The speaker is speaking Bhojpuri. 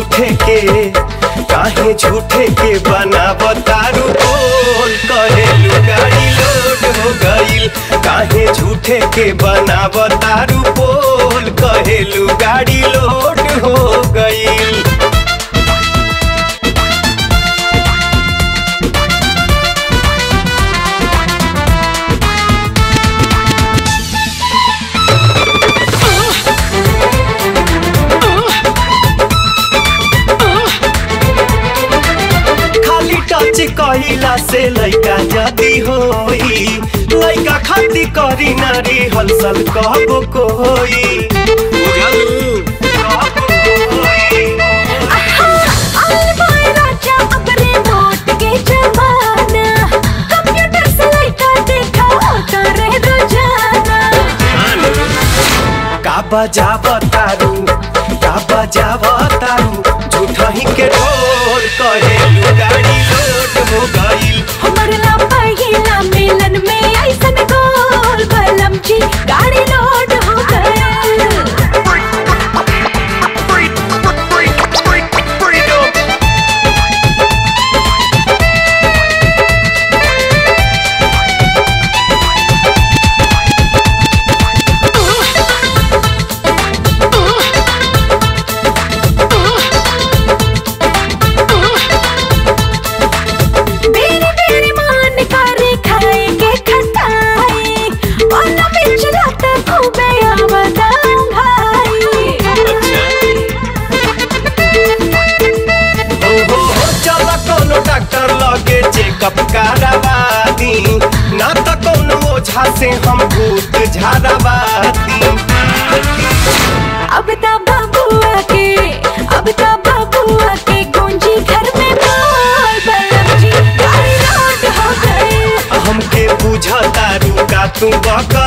झूठे के काहे झूठे के बनावतारू बोल कहेलू गाड़ी लोड हो गईल काहे झूठे के बनावतारू बोल कहेलू गाड़ी लोड हो गईल खाली टच कहिला से लइका जदी होई लइका खाती करी नारी हलसल कहबो कोई बुझलू कहबो कोई का बजावतारू का बजावतारू झूठही के ढोल कहेलू गाड़ी लोड हो गईल गाड़ी लोड हो गया बेरी बेरी मान करे खाएंगे खटाई और न बिच रात खूबे आवदां भाई हो हो हो चल कोनो डॉक्टर लगे चेकअप करावादी ना त कोनो ओझा से हम भूत झाड़ावादी अब ता बबुआ के अब ता बबुआ के गूंजी घर में बोल बलम जी गाड़ी लोड हो गए हमके बुझतारू का तू बक